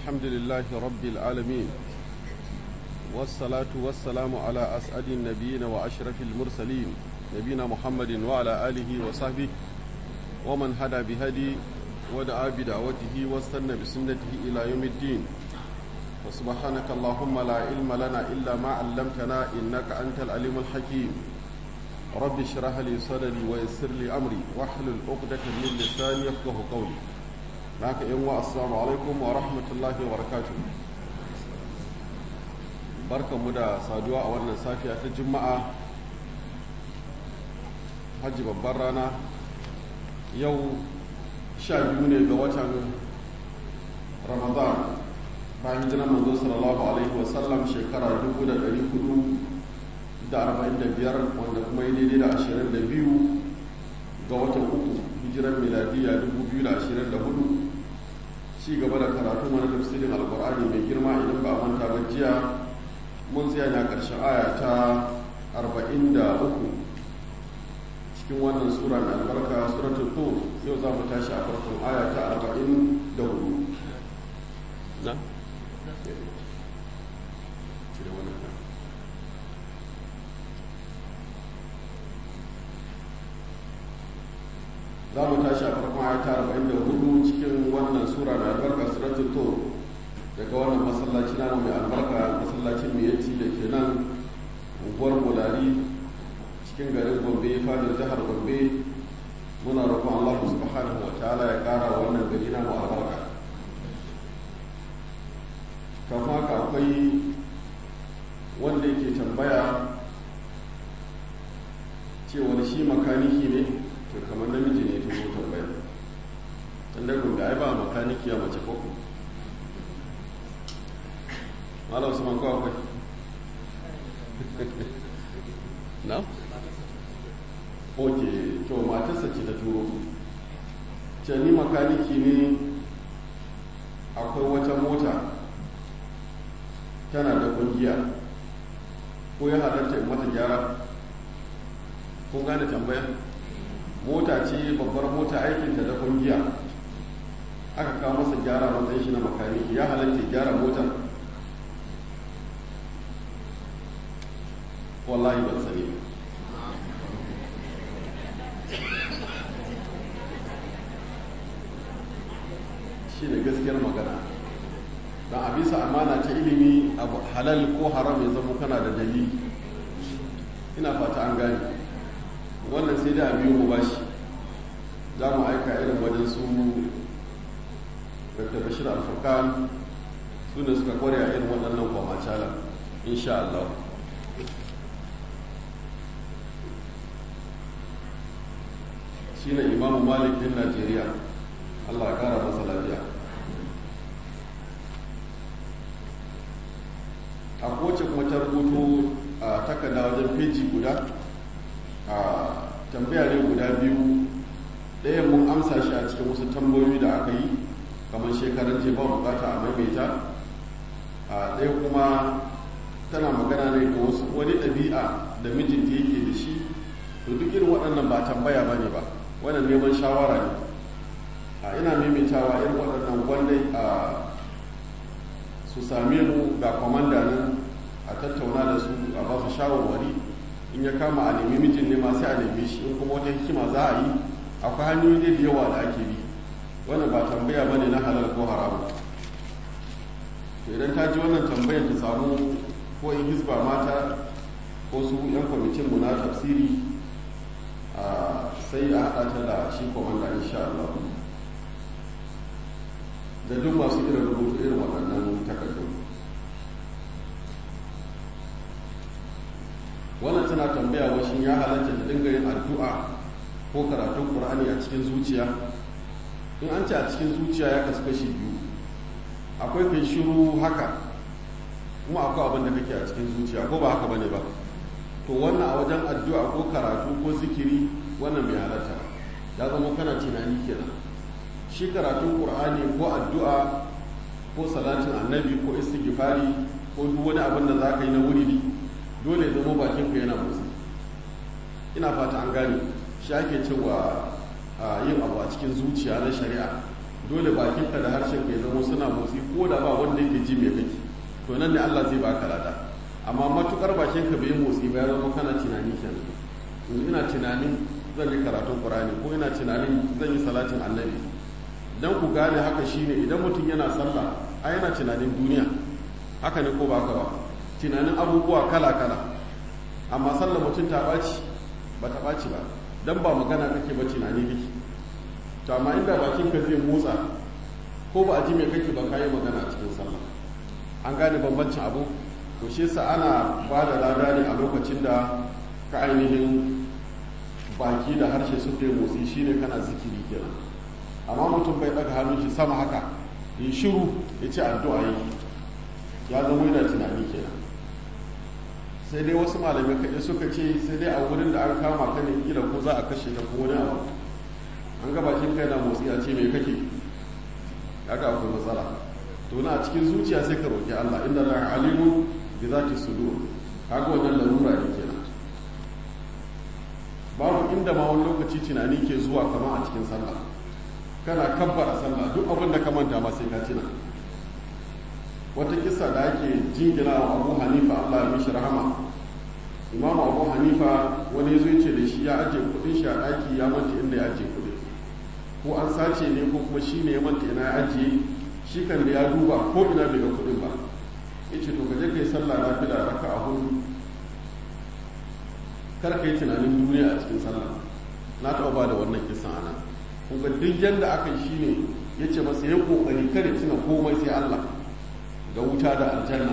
الحمد لله رب العالمين والصلاة والسلام على أسعد النبيين وأشرف المرسلين نبينا محمد وعلى آله وصحبه ومن هدى بهدي ودعا بدعوته واستنى بسنته إلى يوم الدين وسبحانك اللهم لا علم لنا إلا ما علمتنا إنك أنت العليم الحكيم رب اشرح لي صدري ويسر لي أمري واحلل عقدة من لساني يفقه قولي معك يوم السلام عليكم ورحمة الله وبركاته barkan mu da saduwa a wannan safiya ta juma'a hajji babbar rana yau sha biyu ne ga watan ramadan bayan hijirar manzo sallallahu alaihi wasallam shekara 445 wanda kuma yi daidai da 22 ga watan uku hijirar miladiya 2024 ci gaba da karatu wani tafsirin alkur'ani mai girma idan ba a manta ba jiya mun tsaya na ƙarshen aya ta 43 cikin wannan sura mai albarka suratul tur yau za mu tashi a farkon aya ta 44 na? za mu tashi a farkon aya ta 44 cikin wannan sura mai albarka suratul tur daga wannan masallaci namu mai albarka masallacin miyatti da ke nan unguwar mulari cikin garin gombe fadar jihar gombe muna roƙon allah subhanahu wa ta'ala ya ƙara wannan gari namu albarka kafin haka akwai wanda yake tambaya cewar shi makaniki ne to kamar namiji ne ta zo tambaya tun da gombe ai ba makaniki a mace ko malam usman ko akwai na ok to matarsa ce ta turo ce ni makaniki ne akwai wata mota tana da kungiya ko ya halarta in mata gyara kun gane tambaya mota ce babbar mota aikinta da kungiya aka kawo masa gyara matsayin shi na makaniki ya halatta gyara motar wallahi ban sani ba shi ne gaskiyar magana don a bisa amana ta ilimi abu halal ko haram ya zama kana da dalili ina fata an gane wannan sai da biyu mu bashi za mu aika irin wajen su dr bashir alfakan su ne suka kware a irin waɗannan kwamacalan insha Allah shi ne imamu malik din najeriya allah ya kara masa lafiya a kowace kuma ta rubuto a takarda wajen feji guda a tambaya ne guda biyu ɗaya mun amsa shi a cikin wasu tambayoyi da aka yi kamar shekarar ce ba bukata a maimaita a ɗaya kuma tana magana ne ga wasu wani ɗabi'a da mijinta yake da shi to duk irin waɗannan ba tambaya ba ne ba wannan neman shawara ne a ina maimaitawa irin waɗannan gwandai a su same mu ga kwamanda nan a tattauna da su a ba su shawarwari in ya kama a nemi mijin ne ma sai a nemi shi in kuma wata hikima za a yi akwai hanyoyi da yawa da ake bi wannan ba tambaya ba ne na halal ko haramu to idan ta ji wannan tambayar ta samu ko in hisba mata ko su yan kwamitin mu na tafsiri sai a haɗa ta da shi komanda insha Allah da duk masu irin rubutu irin waɗannan takardu wannan tana tambaya wa shin ya halatta da dinga yin addu'a ko karatun qur'ani a cikin zuciya in an ce a cikin zuciya ya kasu kashi biyu akwai kai shiru haka kuma akwai abin da kake a cikin zuciya ko ba haka bane ba to wannan a wajen addu'a ko karatu ko zikiri wannan bai halatta ya zama kana tunani kenan shi karatun qur'ani ko addu'a ko salatin annabi ko istighfari ko duk wani abin da za ka yi na wuri dole zama bakin ku yana motsi ina fata an gane shi ake cewa yin abu a cikin zuciya na shari'a dole bakinka da harshen ka zama suna motsi ko da ba wanda yake ji mai kake to nan ne Allah zai baka lada amma matukar bakinka bai motsi ba ya zama kana tunani kenan ina tunanin zan yi karatun Qur'ani ko ina tunanin zan yi salatin Annabi dan ku gane haka shine idan mutum yana sallah a yana tunanin duniya haka ne ko baka ba tunanin abubuwa kala kala amma sallah mutum ta ɓaci ba ta ɓaci ba dan ba magana kake ba tunani kake to amma inda bakin ka zai motsa ko ba a ji mai kake ba kayi magana a cikin sallah an gane bambancin abu to shi yasa ana ba da lada ne a lokacin da ka ainihin baki da harshe su kai motsi shine kana zikiri kenan amma mutum bai daga hannun shi sama haka yi shiru ya ce addu'a yi ya zama yana tunani kenan sai dai wasu malamai kaɗai suka ce sai dai a wurin da an kama ka ne kila ko za a kashe ka ko wani abu an ga bakin kai na motsi a ce mai kake haka akwai matsala to na a cikin zuciya sai ka roƙi Allah inda la alimu bi zati sudur kaga wannan larura ne kenan babu inda ma wani lokaci tunani ke zuwa kama a cikin sallah kana kabbara sallah duk abin da ka manta ma sai ka tuna wata kisa da ake jingina wa Abu Hanifa Allah ya mishi rahama Imam Abu Hanifa wani ya zo ya ce da shi ya ajiye kudin shi a ɗaki ya manta inda ya ajiye kudin ko an sace ne ko kuma shi ne ya manta ina ya ajiye shi kan da ya duba ko ina bai ga kuɗin ba ya ce to ka je ka yi sallah na fila raka a hudu kar ka yi tunanin duniya a cikin sallah na taɓa ba da wannan kisan ana kun ga duk yadda aka yi shine ya ce masa ya kokari kare tuna komai sai Allah da wuta da aljanna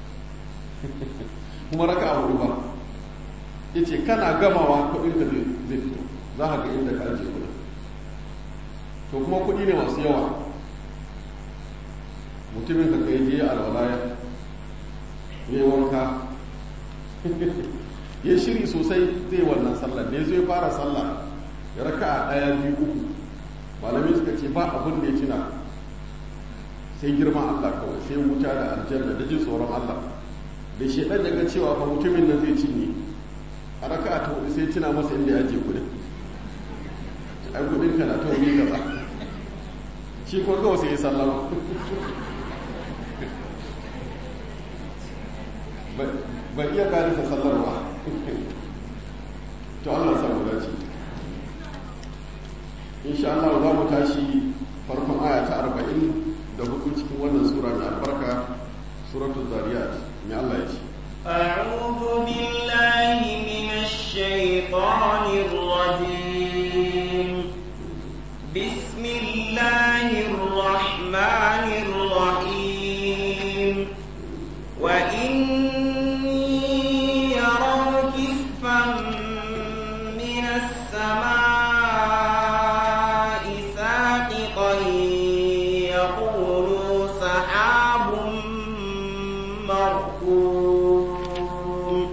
kuma raka a hudu ba ya ce kana gamawa kuɗin ka zai fito za ka ga inda ka ajiye kuɗin to kuma kuɗi ne masu yawa mutumin ka kai je alwalaya ya yi wanka ya shiri sosai zai wannan sallar da ya zo ya fara sallah ya raka a ɗaya biyu uku malami suka ce ba abin da ya tuna sai girma Allah kawai sai wuta da aljanna da jin tsoron Allah da shi ɗan daga cewa fa mutumin nan zai cinye a raka a ta hudu sai tuna masa inda ya ajiye kudin ai kudin ka na ta wuri kaza shi ko kawai sai ya sallama bai iya karisa sallarwa to Allah samu dace insha Allah za mu tashi farkon aya ta arba'in da hudu cikin wannan sura mai albarka suratul zariyat mai Allah ya ce أعوذ بالله من الشيطان الرجيم بسم الله الرحمن الرحيم وإني يروا كسفا من السماء ساقطا يقولوا سحاب مركوم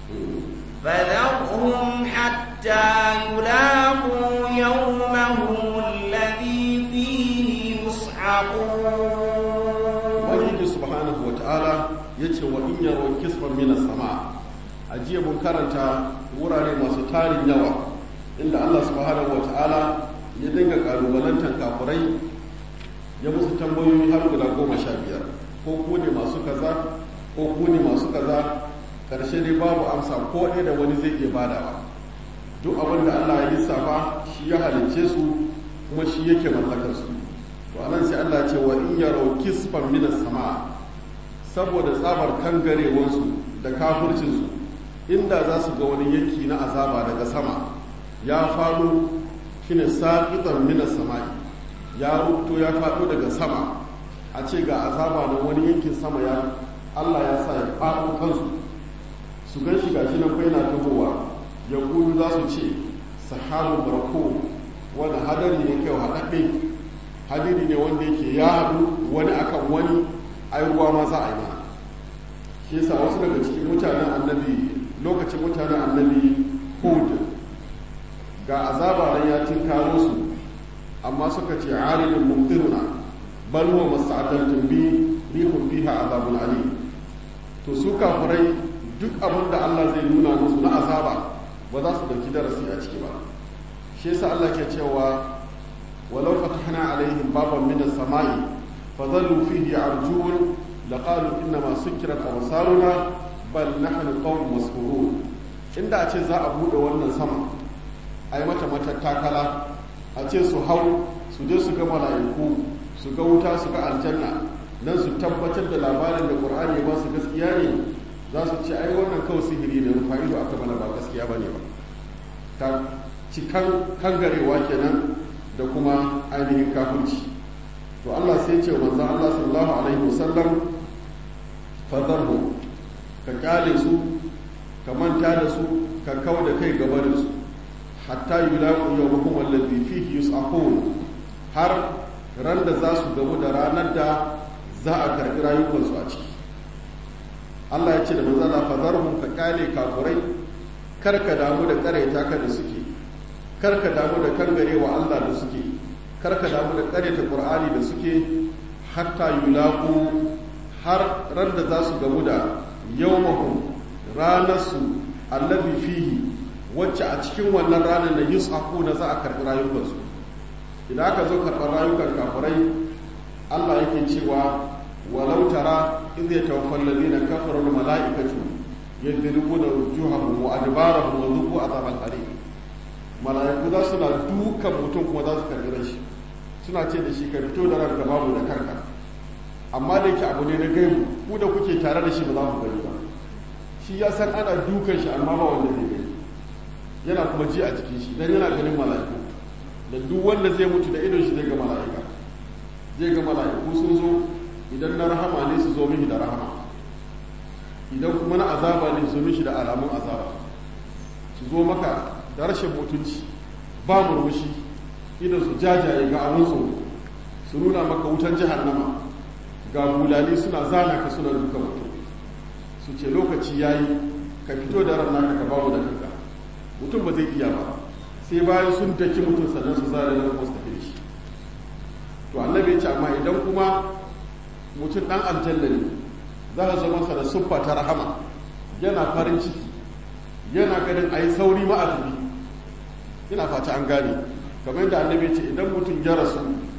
فذرهم حتى يلاقوا يومهم الذي فيه يصعقون ubangiji subhanahu wa ta'ala ya ce wa in yaro kisfan mina sama a jiya mun karanta wurare masu tarin yawa inda allah subhanahu wa ta'ala ya dinga kalubalantar kafurai ya musu tambayoyi har guda goma sha biyar ko ku ne masu kaza ko ku ne masu kaza karshe dai babu amsa ko ɗaya da wani zai iya badawa duk abin da allah ya lissafa shi ya halicce su kuma shi yake mallakar su to anan sai Allah ce wa in yaro kisfan minas sama saboda tsabar kangarewansu da kafircinsu inda za su ga wani yanki na azaba daga sama ya faɗo shine saqitan minas sama'i ya rubuto ya faɗo daga sama a ce ga azaba na wani yankin sama ya Allah ya sa ya faɗo kansu su gan shi gashi nan bai na tahowa ya gudu za su ce sahabun barko wani hadari ne kai haɗaɗɗe hadiri ne wanda yake ya haɗu wani akan wani ai ruwa ma za a yi mana shi yasa wasu daga cikin mutanen annabi lokacin mutanen annabi hud ga azaba nan ya tinkaro su amma suka ce aridun mumtiruna bal huwa masta'adartum bi rihun fiha azabun ali to su kafirai duk abin da Allah zai nuna musu na azaba ba za su dauki darasi a ciki ba shi yasa Allah ke cewa walau fatahna alaihim baban min as-sama'i fadhallu fihi yarjun laqalu inna ma sukkirat absaruna bal nahnu qawmun mashurun inda a ce za a bude wannan sama ai mata matattakala a ce su hau su je su ga mala'iku su ga wuta su ga aljanna nan su tabbatar da labarin da qur'ani ba su gaskiya ne za su ce ai wannan kawai sihiri ne rufa ido aka mana ba gaskiya bane ba ta cikan kangarewa kenan da kuma ainihin kafirci to Allah sai ce manzo Allah sallallahu alaihi wasallam fadarhu ka kyale su ka manta da su ka kau da kai gaba da su hatta yulaqu yawmahum alladhi fihi yus'aqun har ran da za su gamu da ranar da za a karbi rayukansu a ciki Allah ya ce da manzo Allah fadarhum ka kyale kafurai kar ka damu da karaita ka da suke kar ka damu da kangarewa Allah da suke kar ka damu da karaita Qur'ani da suke hatta yulaqu har ran da za su gamu da yawmahum ranarsu allazi fihi wacce a cikin wannan ranar da yus'aku na za a karɓi rayukansu idan aka zo karɓar rayukan kafirai Allah yake cewa walau tara idh yatawaffal ladina kafaru al malaikatu yadribuna wujuhahum wa adbarahum wa dhuqu adhab al harim malaiku za su na dukan mutum kuma za su karɓi rashi suna ce da shi ka fito da ranka babu da kanka amma da yake abu ne na gaibu ku da kuke tare da shi ba za ku gani ba shi ya san ana dukan shi amma ba wanda zai gani yana kuma ji a jikin shi dan yana ganin mala'iku da duk wanda zai mutu da idon shi zai ga mala'ika zai ga mala'iku sun zo idan na rahama ne su zo mishi da rahama idan kuma na azaba ne su zo mishi da alamun azaba su zo maka da rashin mutunci ba murmushi idan su jajaye ga abin tsoro su nuna maka wutan jahannama ga bulali suna zana ka suna duka mutum su ce lokaci ya yi ka fito da ran naka ka bamu da kanka mutum ba zai iya ba sai bayan sun daki mutum sannan su zare nan wasu tafi shi to annabi ya ce amma idan kuma mutum dan aljanna ne za ka zama sa da siffa ta rahama yana farin ciki yana ganin a yi sauri ma a tafi ina fata an gane kamar yadda annabi ya ce idan mutum ya rasu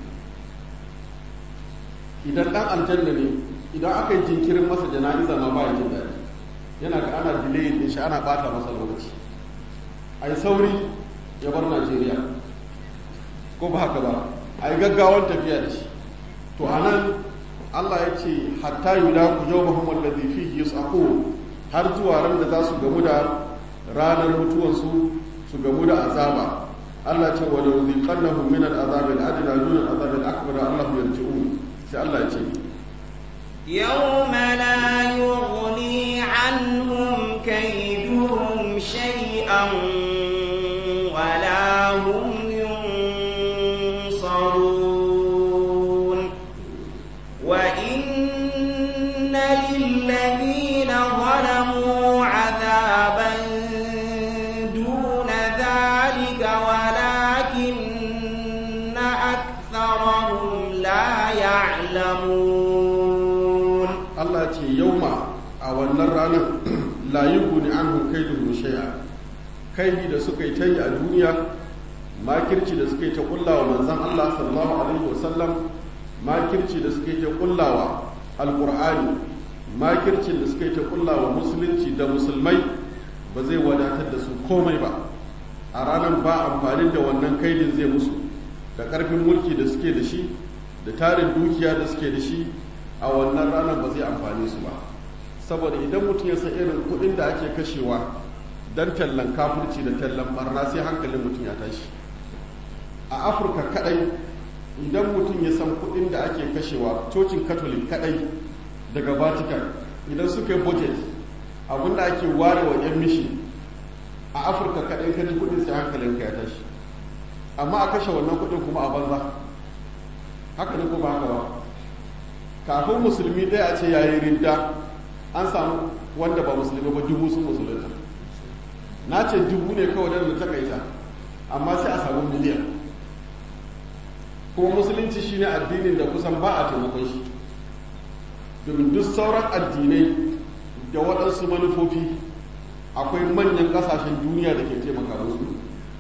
idan dan aljanna ne idan aka yi jinkirin masa jana'iza ma ba ya jin daɗi yana ga ana delay din shi ana bata masa lokaci ai sauri ya bar Najeriya ko ba haka ba ai gaggawan tafiya da shi to anan Allah ya ce hatta yulaku yawmahum alladhi fihi yus'aqun har zuwa ran da za su gamu da ranar mutuwansu su gamu da azaba Allah ce wa lawziqannahum min al-azab al-adna dun al-azab al-akbar Allah yarji'un sai Allah ya ce يوم لا يغني عنهم كيدهم شيئا ولا هم ينصرون وإن للذين ظلموا عذابا دون ذلك ولكن أكثرهم لا يعلمون Allah ce yauma a wannan ranar la yughni anhum kaiduhum shay'a kaidi da suka yi ta yi a duniya makirci da suka yi ta kullawa manzon Allah sallallahu alaihi wasallam makirci da suka yi ta kullawa alqur'ani makircin da suka yi ta kullawa musulunci da musulmai ba zai wadatar da su komai ba a ranar ba amfani da wannan kaidin zai musu da karfin mulki da suke da shi da tarin dukiya da suke da shi a wannan ranar ba zai amfani su ba saboda idan mutum ya san irin kuɗin da ake kashewa don tallan kafirci da tallan barna sai hankalin mutum ya tashi a afirka kadai idan mutum ya san kuɗin da ake kashewa cocin katolik kadai daga vatican idan suka yi budget abinda ake ware wa 'yan mishi a afirka kadai ka ji kuɗin sai hankalin ka ya tashi amma a kashe wannan kuɗin kuma a banza haka ne ko ba haka ba kafin musulmi ɗaya a ce yayi ridda an samu wanda ba musulmi ba dubu sun musulunta na ce dubu ne kawai da takaita amma sai a samu miliyan kuma musulunci shine addinin da kusan ba a taimakon shi domin duk sauran addinai da waɗansu manufofi akwai manyan ƙasashen duniya da ke taimaka musu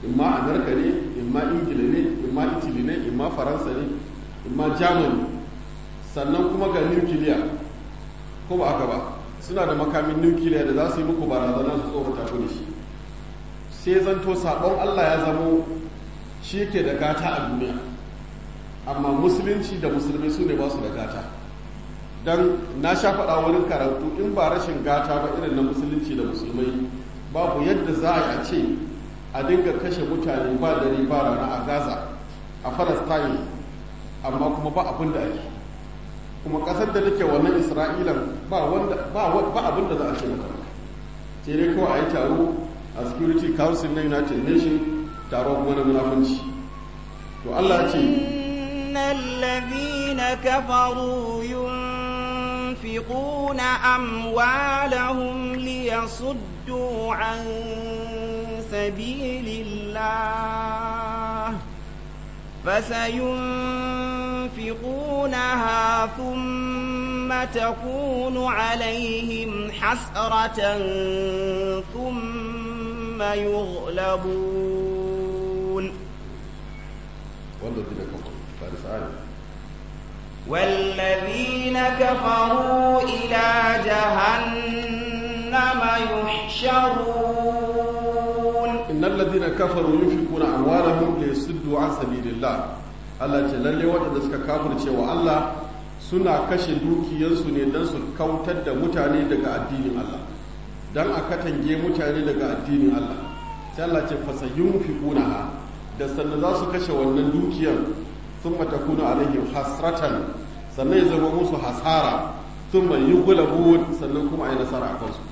imma amerika ne imma ingila ne imma italy ne imma faransa ne imma germany sannan kuma ga nukiliya ko ba aka ba suna da makamin nukiliya da za su yi muku barazana su tsorata ku da shi sai zanto sabon allah ya zamo shi ke da gata a duniya amma musulunci da musulmai su ne ba su da gata don na sha faɗa wurin karatu in ba rashin gata ba irin na musulunci da musulmai babu yadda za a yi a ce a dinga kashe mutane ba dare ba rana a gaza a palestine amma kuma ba abin da ake kuma ƙasar da take wannan isra'ilan ba abin da za a ce mata sai dai kawai a yi taro a security council na united nations taro kuma na munafunci to allah ce الذين كفروا ينفقون أموالهم ليصدوا عن سبيل الله فسينفقونها ثم تكون عليهم حسرة ثم يغلبون والذين كفروا فارس آية والذين كفروا إلى جهنم يحشرون إن الذين كفروا ينفقون أموالهم ليصدوا عن سبيل الله Allah ce lalle waɗanda suka kafirce wa Allah suna kashe dukiyarsu ne don su kautar da mutane daga addinin Allah don a katange mutane daga addinin Allah sai Allah ce fasayyun fi ha da sannan za su kashe wannan dukiyar sun matakuna alaihim hasratan sannan ya zama musu hasara sun mai yi gulabu sannan kuma a yi nasara a kansu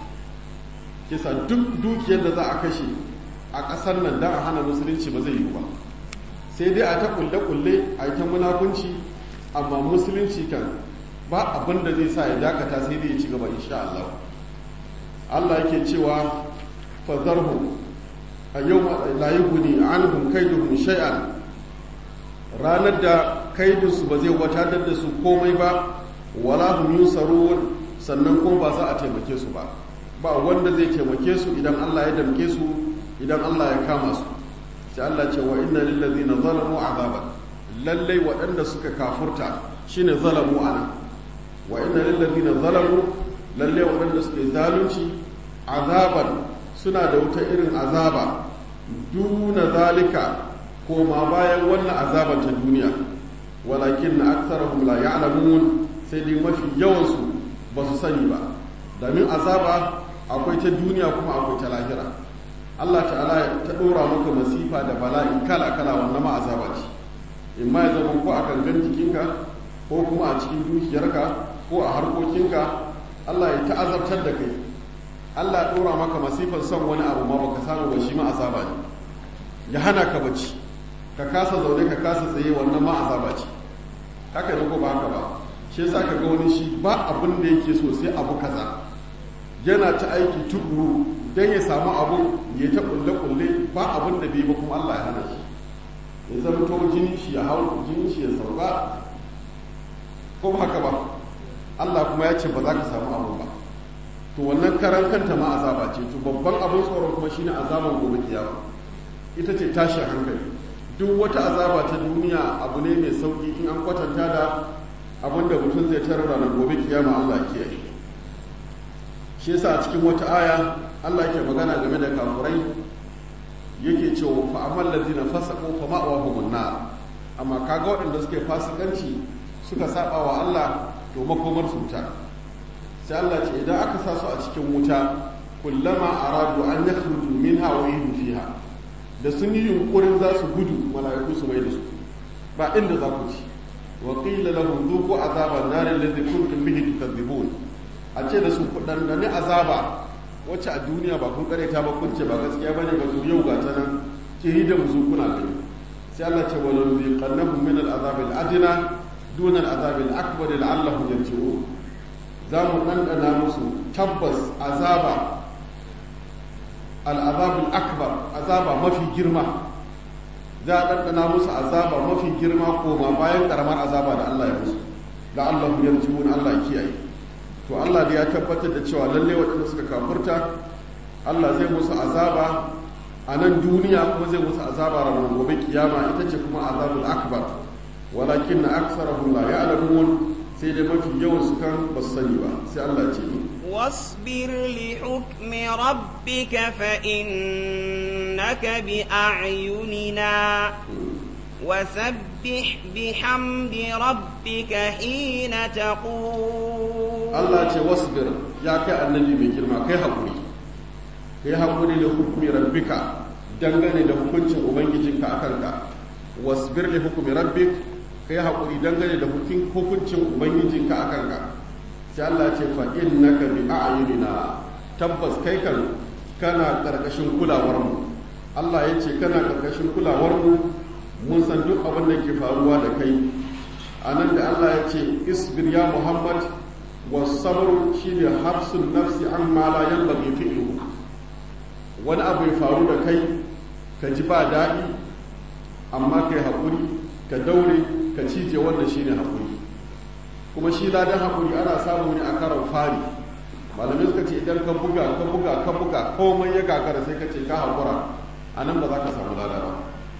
kisa duk dukiyar da za a kashe a ƙasar nan don a hana musulunci ba zai yi ba sai dai a ta kulle-kulle a ta munafunci amma musulunci kan ba abin da zai sa ya dakata sai dai ya ci gaba insha Allah Allah yake cewa fazarhu a yau la yughni anhum kaiduhum shay'an ranar da kaidinsu ba zai wadatar da su komai ba wala hum yusarun sannan kuma ba za a taimake su ba ba wanda zai taimake su idan Allah ya damke su idan Allah ya kama su sai Allah ce wa inna lil ladina zalamu azaban lallai waɗanda suka kafurta shine zalamu ana wa inna lil ladina zalamu lallai waɗanda suka yi zalunci azaban suna da wuta irin azaba duna zalika koma bayan wannan azaban ta duniya walakin na aksarahum la ya'lamun sai dai mafi yawansu ba su sani ba domin azaba akwai ta duniya kuma akwai ta lahira Allah ta'ala ta ɗora maka masifa da bala'i kala-kala wannan ma azaba ce in ma ya zama ko a gangan jikinka ko kuma a cikin dukiyarka ko a harkokinka Allah ya ta'azabtar da kai Allah ya ɗora maka masifan son wani abu ma baka samu ba shi ma azaba ne ya hana ka bacci ka kasa zaune ka kasa tsaye wannan ma azaba ce haka ne ko ba haka ba shi yasa ka ga wani shi ba abin da yake so sai abu kaza yana ta aiki tukuru dan ya samu abu ya ta kulle kulle ba abin da bai ba kuma Allah ya hana shi ya zama to jini shi ya hau jini shi ya sauka ko ba haka ba Allah kuma ya ce ba za ka samu abu ba to wannan karan kanta ma azaba ce to babban abin tsoron kuma shine azaban gobe kiyama ita ce tashin hankali duk wata azaba ta duniya abu ne mai sauki in an kwatanta da abin da mutum zai tarar da gobe kiyama Allah kiyaye shi yasa a cikin wata aya Allah ke magana game da kafurai yake cewa fa amal ladina fasaqu fa ma'wahum nar amma kaga waɗanda suke fasikanci suka saba wa Allah to makomar su ta sai Allah ce idan aka sa su a cikin wuta kullama aradu an yakhruju minha wa yuhdu fiha da sun yi yunkurin za su gudu mala'iku su mai da su ba inda za ku ci wa qila lahum dhuqu azaban nar alladhi kuntum bihi tukadzibun a ce da su kudan da ne azaba wacce a duniya ba kun kareta ba kun ce ba gaskiya bane ba to yau ga ta nan ki da mu kuna gani sai Allah ce wala yuqannahum min al-azab al-adna duna al-azab al-akbar la'allahum yarji'un za mu ɗanɗana musu tabbas azaba al'azabul akbar azaba mafi girma za a ɗanɗana musu azaba mafi girma koma bayan ƙaramar azaba da Allah ya musu da Allah ya yarjiwun Allah kiyaye to Allah da ya tabbatar da cewa lalle waɗanda suka kafurta Allah zai musu azaba a nan duniya kuma zai musu azaba ranar gobe kiyama ita ce kuma azabul akbar walakin na aksarahum la ya'lamun sai dai mafi yawan su kan ba su sani ba sai Allah ce ni واصبر لحكم ربك فإنك بأعيننا وسبح بحمد ربك حين تقول Allah ce wasbir ya kai annabi mai girma kai haƙuri kai haƙuri da hukumi rabbika dangane da hukuncin ubangijinka a kanka wasbir li hukumi rabbik kai haƙuri dangane da hukuncin ubangijinka a kanka sai Allah ce fa innaka bi a'yunina tabbas kai kan kana karkashin kulawar mu Allah ya ce kana karkashin kulawar mu mun san duk abin da ke faruwa da kai anan da Allah ya ce isbir ya Muhammad wasabru shine hafsun nafsi amma la yanbaghi fi'luhu wani abu ya faru da kai ka ji ba daɗi amma kai haƙuri ka daure ka cije wannan shine haƙuri kuma shi ladan haƙuri ana samu ne a karon fari malamai suka ce idan ka buga ka buga ka buga komai ya gagara sai ka ce ka haƙura a nan ba za ka samu lada ba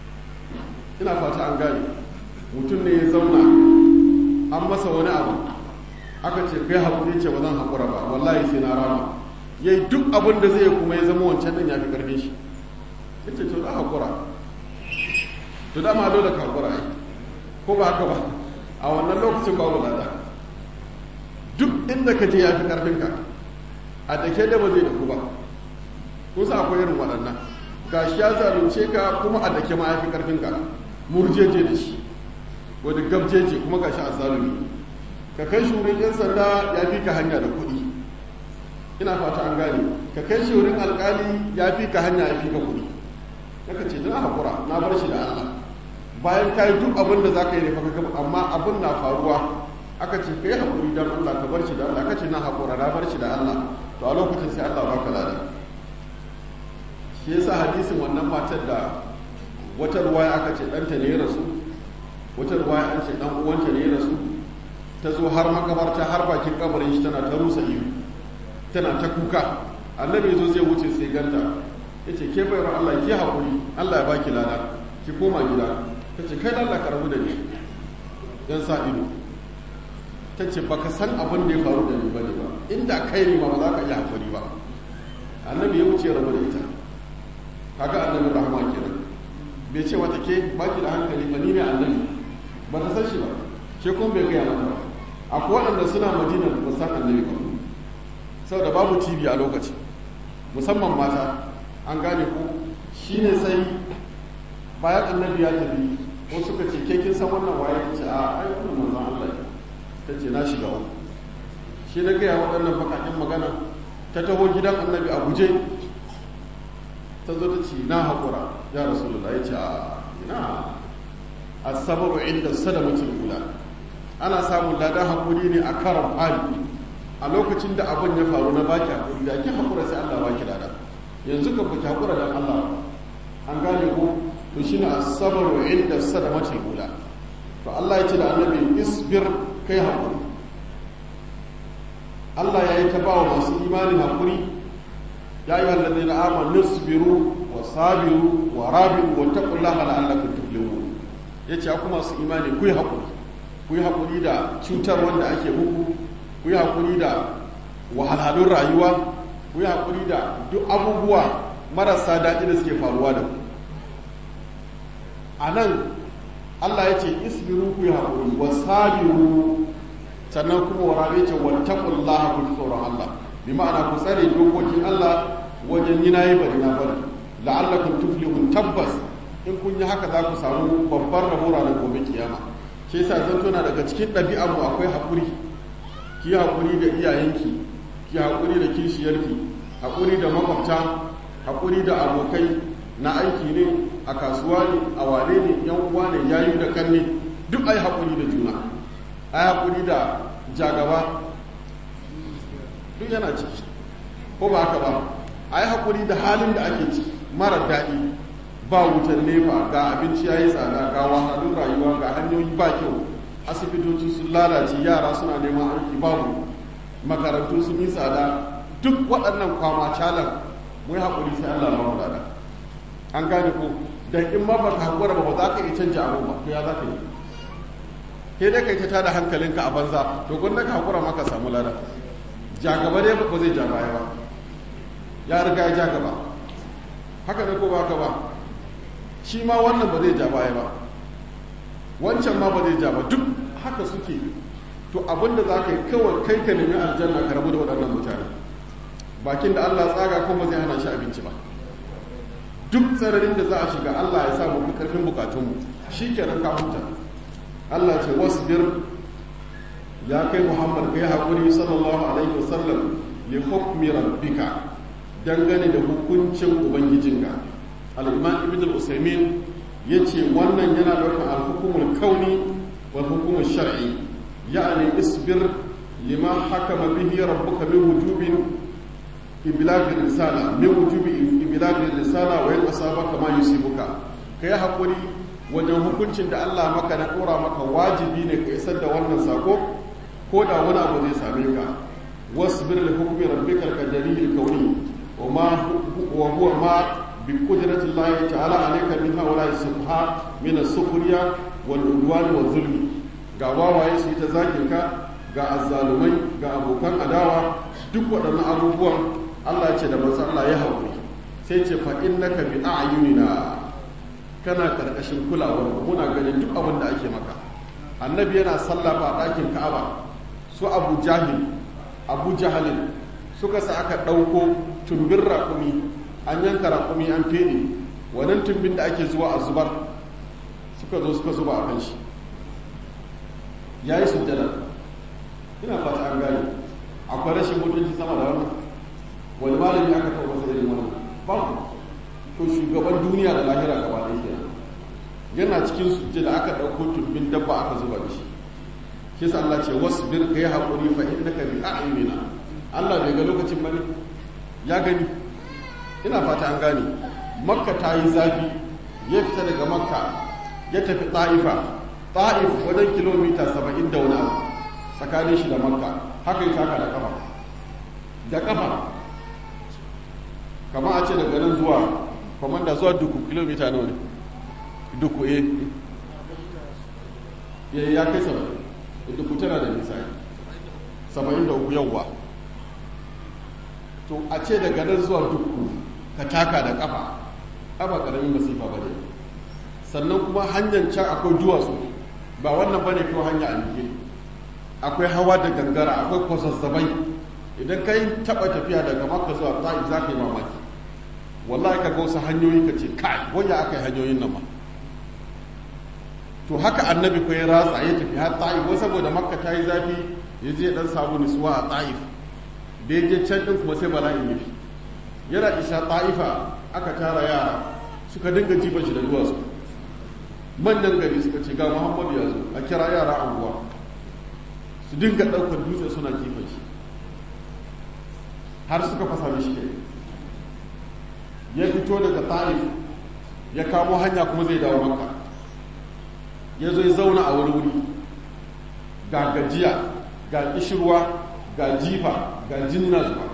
ina fata an gane mutum ne ya zauna an masa wani abu aka ce kai haƙuri ce ba zan haƙura ba wallahi sai na rama ya yi duk abin da zai kuma ya zama wancan ɗin ya fi ƙarfin shi ya ce to za haƙura to dama dole ka haƙura ai ko ba haka ba a wannan lokacin babu lada duk inda ka je ya fi ƙarfinka a da ke da ba zai da ku ba ko sa akwai irin waɗannan ga shi ya zalunce ka kuma a da ke ma ya fi ƙarfinka murjeje da shi wani gabjeje kuma ga shi a zalumi ka kai shi wurin 'yan sanda ya fi ka hanya da kuɗi ina fata an gane ka kai shi wurin alƙali ya fi ka hanya ya fi ka kuɗi naka ce na haƙura na bar shi da Allah bayan ka yi duk abin da za ka yi ne faka gaba amma abin na faruwa aka ce ka yi haƙuri don Allah ka bar shi da Allah ka ce na haƙura na bar shi da Allah to a lokacin sai Allah baka lada shi yasa hadisin wannan matar da wata ruwaya aka ce ɗanta ne ya rasu wata ruwaya an ce ɗan uwanta ne ya rasu ta zo har makabarta har bakin kabarin shi tana ta rusa iyo tana ta kuka annabi zo zai wuce sai ganta ya ce ke bayar Allah ki haƙuri Allah ya baki lada ki koma gida ta ce kai Allah ka rabu da ni yan sa ido ta ce baka san abin da ya faru da ni bane ba inda kai ne ma ba za ka iya haƙuri ba annabi ya wuce rabu da ita kaga annabi rahama kenan bai ce wata ke baki da hankali ba ni ne annabi ba ta san shi ba ke kuma bai gaya mata ba akwai waɗanda suna madina ba san annabi ba saboda babu tv a lokaci musamman mata an gane ko shi ne sai bayan annabi ya tafi ko suka ce ke kin san wannan waye ta ce a ai wannan manzon Allah ta ce na shiga uku shi na gaya waɗannan bakakin magana ta taho gidan annabi a guje ta zo ta ce na haƙura ya rasulullah ya ce a ina asabaru inda sadamatul ula ana samun ladan haƙuri ne a karon fari a lokacin da abin ya faru na baki haƙuri da ki haƙura sai Allah baki lada yanzu ka baki haƙura dan Allah an gane ko to shine asabaru inda sadamatul ula to Allah ya ce da annabi isbir kai haƙuri Allah ya yi ta ba wa masu imani haƙuri ya yi wallazi na amanu isbiru wa sabiru wa rabiru wa taqullaha la'allakum tuflihun yace ku masu imani ku yi haƙuri ku yi haƙuri da cutar wanda ake muku ku yi haƙuri da wahalhalun rayuwa ku yi haƙuri da duk abubuwa marasa daɗi da suke faruwa da ku a nan Allah ya ce isbiru ku yi haƙuri wa sabiru sannan kuma wa rabe ce wa taqullaha ku tsoron Allah bi ma'ana ku tsare dokokin Allah wajen yi nayi bari na bari la'allakum tuflihun tabbas in kun yi haka za ku samu babbar rabo ranar gobe kiyama shi yasa zan tona daga cikin ɗabi'ar mu akwai haƙuri ki haƙuri da iyayenki ki haƙuri da kishiyarki haƙuri da makwabta haƙuri da abokai na aiki ne a kasuwa ne a wane ne yan uwa ne yayu da kanne duk ai haƙuri da juna ai haƙuri da jagaba duk yana ciki ko ba haka ba ai haƙuri da halin da ake ciki mara daɗi ba wutar nefa ga abinci ya yi tsada ga wahalun rayuwa ga hanyoyi ba kyau asibitoci sun lalace yara suna neman aiki babu makarantu sun yi tsada duk waɗannan kwama calan mu yi haƙuri sai Allah ba mu lada an gane ko dan in ma baka hakura ba ba za ka iya canja abu ba to ya za ka yi ke dai kai ta tada hankalinka a banza to gwanda ka hakura maka samu lada ja gaba dai ba zai ja baya ba ya riga ya ja gaba haka ne ko ba haka ba shi ma wannan ba zai ja baya ba wancan ma ba zai ja ba duk haka suke to abinda za ka yi kawai kai ka nemi aljanna ka rabu da waɗannan mutane bakin da Allah tsaga ko ba zai hana shi abinci ba duk tsararin da za a shiga Allah ya sa mu karfin bukatunmu shi kenan ka huta Allah ce wasbir ya kai Muhammad kai haƙuri sallallahu alaihi wasallam li hukmi rabbika dangane da hukuncin ubangijinka al-imam ibn al-usaymin yace wannan yana daukar al-hukumul kauni wal hukumul shar'i ya'ni isbir lima hakama bihi rabbuka min wujubin iblagh risala min wujubi iblagh risala wa yasaba kama yusibuka kai haƙuri wajen hukuncin da Allah maka na ɗora maka wajibi ne ka isar da wannan sako ko da wani abu zai same ka wasbir li hukmi rabbikal qadari kauni wa ma wa huwa ma bi qudrati Allah ta'ala alayka min hawla subha min as-sukhriya wal udwan wal zulmi ga wawaye su ta zakin ka ga azzalumai ga abokan adawa duk waɗannan abubuwan Allah ya ce da manzo Allah ya haƙuri sai ce fa innaka bi a'yunina kana karkashin kulawar muna ganin duk abin da ake maka annabi yana sallafa a ɗakin ka'aba su abu jahil abu jahalin suka sa aka ɗauko tumbin raƙumi an yanka raƙumi an fede wannan tumbin da ake zuwa a zubar suka zo suka zuba a kan shi ya yi sujjada ina fata an gane akwai rashin mutunci sama da wannan wani malami aka kawo masa irin wannan babu to shugaban duniya da lahira gaba ɗaya kenan yana cikin sujjada aka ɗauko tumbin dabba aka zuba da shi shi sa Allah ce wasbir kai haƙuri fa innaka bi a'yunina Allah bai ga lokacin bane ya gani ina fata an gane makka ta yi zafi ya fita daga makka ya tafi ta'ifa ta'if wajen kilomita saba'in da wani abu tsakanin shi da makka haka yi taka da kafa da kafa kama a ce daga nan zuwa kwamanda zuwa duku kilomita nawa ne duku eh ya kai saba'in duku tana da nisa saba'in da uku yawwa to a ce daga nan zuwa duku ka taka da kafa ba karamin masifa ba ne sannan kuma hanyar can akwai duwatsu ba wannan ba ne kawai hanya a nike akwai hawa da gangara akwai kwasassabai idan ka yi taɓa tafiya daga maka zuwa ta'if za ka yi mamaki wallahi ka ga wasu hanyoyi ka ce kai wanda aka yi hanyoyin nan ma to haka annabi ko ya ratsa ya tafi har ta'if wai saboda makka ta yi zafi ya je dan samu nisuwa a ta'if da ya je can din kuma sai bala'in ya fi yana isa ta'ifa aka tara yara suka dinga jiban shi da duwatsu manyan gari suka ce ga muhammadu ya zo a kira yara anguwa su dinga ɗaukar dutse suna kifan shi har suka fasa mishi kai ya fito daga ta'if ya kamo hanya kuma zai dawo maka ya zo ya zauna a wuri wuri ga gajiya ga kishirwa ga jifa ga jinna zuwa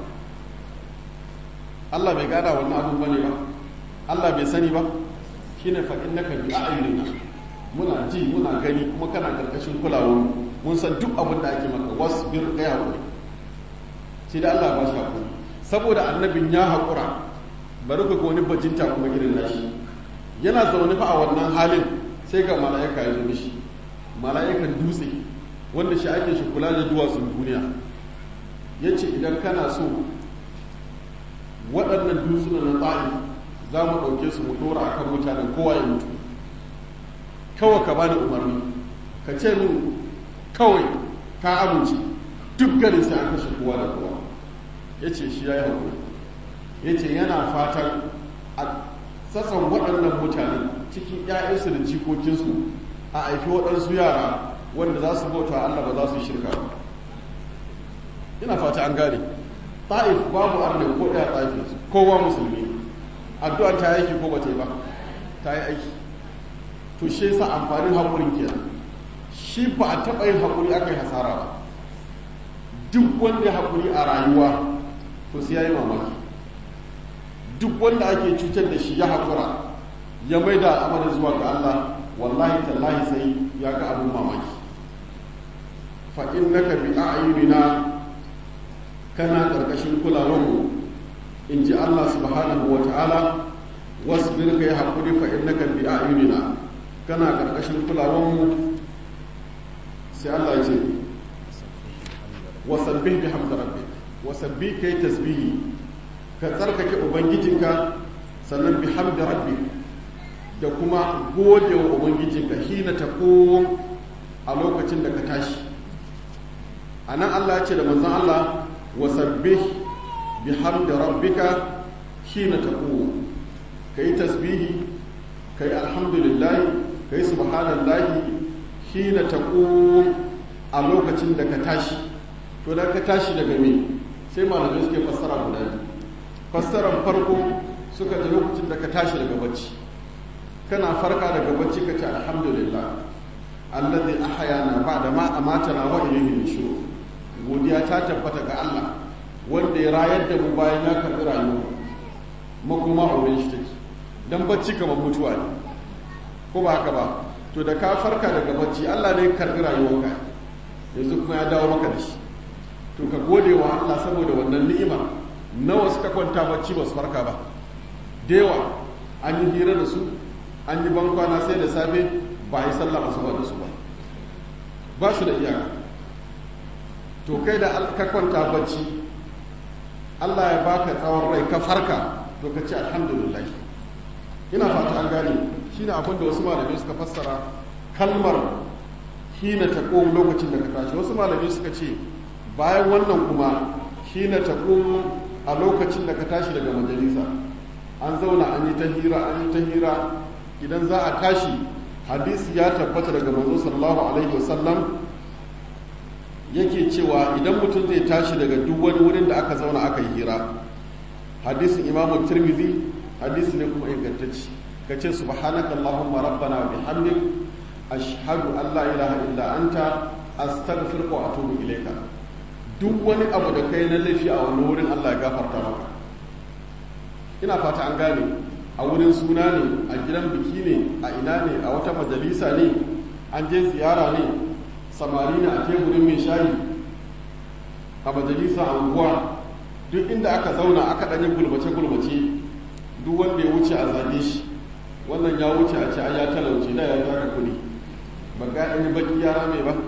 Allah bai gada wannan abin bane ba Allah bai sani ba shine fa innaka bi a'yunina muna ji muna gani kuma kana karkashin kulawar mun san duk abin da ake maka wasbir kai hakuri sai da Allah ba shi hakuri saboda annabin ya hakura bari ku ga wani bajinta kuma irin nashi yana zaune fa a wannan halin sai ga mala'ika ya zo mishi mala'ikan dutse wanda shi ake shi kula da duwatsun duniya ya ce idan kana so waɗannan dutsunan na tsari za mu ɗauke su mu ɗora a kan mutanen kowa ya mutu kawai ka bani umarni ka ce min kawai ka amince duk garin sai an kashe kowa da kowa ya ce shi ya yi haƙuri ya ce yana fatan a sassan waɗannan mutane cikin 'ya'yansu da jikokinsu a aiki waɗansu yara wanda za su bauta Allah ba za su shirka ba ina fata an gane ta'if babu arne ko ɗaya ta'if kowa musulmi addu'a ta aiki ko bata yi ba ta yi aiki to shi yasa amfanin haƙurin kenan shi ba a taɓa yin haƙuri aka yi hasara ba duk wanda ya haƙuri a rayuwa to sai ya yi mamaki duk wanda ake cutar da shi ya haƙura ya mai da al'amarin zuwa ga Allah wallahi tallahi sai ya ga abin mamaki fa innaka bi a'yunina kana karkashin kulawarmu in ji Allah subhanahu wa ta'ala wasbir kai hakuri fa innaka bi a'yunina kana karkashin kulawarmu sai Allah ya ce wasabbih bihamdi rabbik wasabbih kai tasbihi ka tsarkake ubangijinka sannan bihamdi rabbik da kuma gode wa ubangijinka hina taqum a lokacin da ka tashi anan Allah ya ce da manzon Allah wasabbih bihamdi rabbika hina taqum kai tasbihi kai alhamdulillah kai subhanallahi hina taqum a lokacin da ka tashi to da ka tashi daga me sai malamai suke fassara guda biyu fassarar farko suka ji lokacin da ka tashi daga bacci kana farka daga bacci ka ce alhamdulillah allazi ahyana ba'da ma amatana wa ilayhi nushur godiya ta tabbata ga Allah wanda ya rayar da mu bayan ya karbi rayuwa makoma a wurin shi take dan bacci kamar mutuwa ne ko ba haka ba to da ka farka daga bacci Allah ne ya karbi rayuwarka yanzu kuma ya dawo maka da shi to ka gode wa Allah saboda wannan ni'ima nawa suka kwanta bacci ba su farka ba da yawa an yi hira da su an yi bankwana sai da safe ba a yi sallah asuba da su ba ba su da iyaka to kai da ka kwanta bacci Allah ya baka tsawon rai ka farka to ka ce alhamdulillah ina fata an gane shine abin da wasu malamai suka fassara kalmar hina ta lokacin da ka tashi wasu malamai suka ce bayan wannan kuma hina ta a lokacin da ka tashi daga majalisa an zauna an yi ta hira an yi ta hira idan za a tashi hadisi ya tabbata daga manzo sallallahu alaihi wasallam yake cewa idan mutum zai tashi daga duk wani wurin da aka zauna aka yi hira hadisin imamu tirmidhi hadisi ne kuma ingantacci ka ce subhanaka allahumma rabbana wa bihamdik ashhadu an la ilaha illa anta astaghfiruka wa atubu ilayka duk wani abu da kai na laifi a wani wurin Allah ya gafarta maka ina fata an gane a wurin suna ne a gidan biki ne a ina ne a wata majalisa ne an je ziyara ne samari ne a teburin mai shayi a majalisa a unguwa duk inda aka zauna aka ɗanyi gulbace-gulbace duk wanda ya wuce a zage shi wannan ya wuce a ce ya talauce da ya zaka kuɗi ba ga ɗanyi baki yara mai ba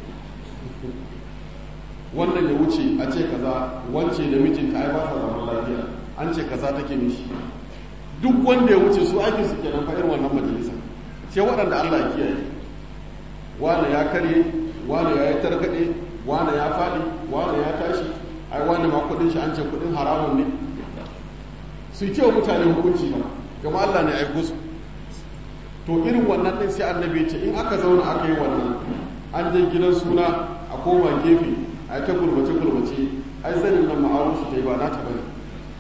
wannan ya wuce a ce kaza wance da mijinta ai ba sa zaman lafiya an ce kaza take mishi duk wanda ya wuce su ake su kenan fa irin wannan majalisa sai waɗanda Allah ya kiyaye wane ya karye wane ya yi tarkaɗe wane ya faɗi wane ya tashi ai wane ma kuɗin shi an ce kuɗin haramun ne su yi cewa mutane hukunci ba gama Allah ne aiko su to irin wannan ɗin sai annabi ce in aka zauna aka yi wannan an je gidan suna a koma gefe a ta gurbace gurbace ai zanin nan ma'arun shi ta yi ba na ta bane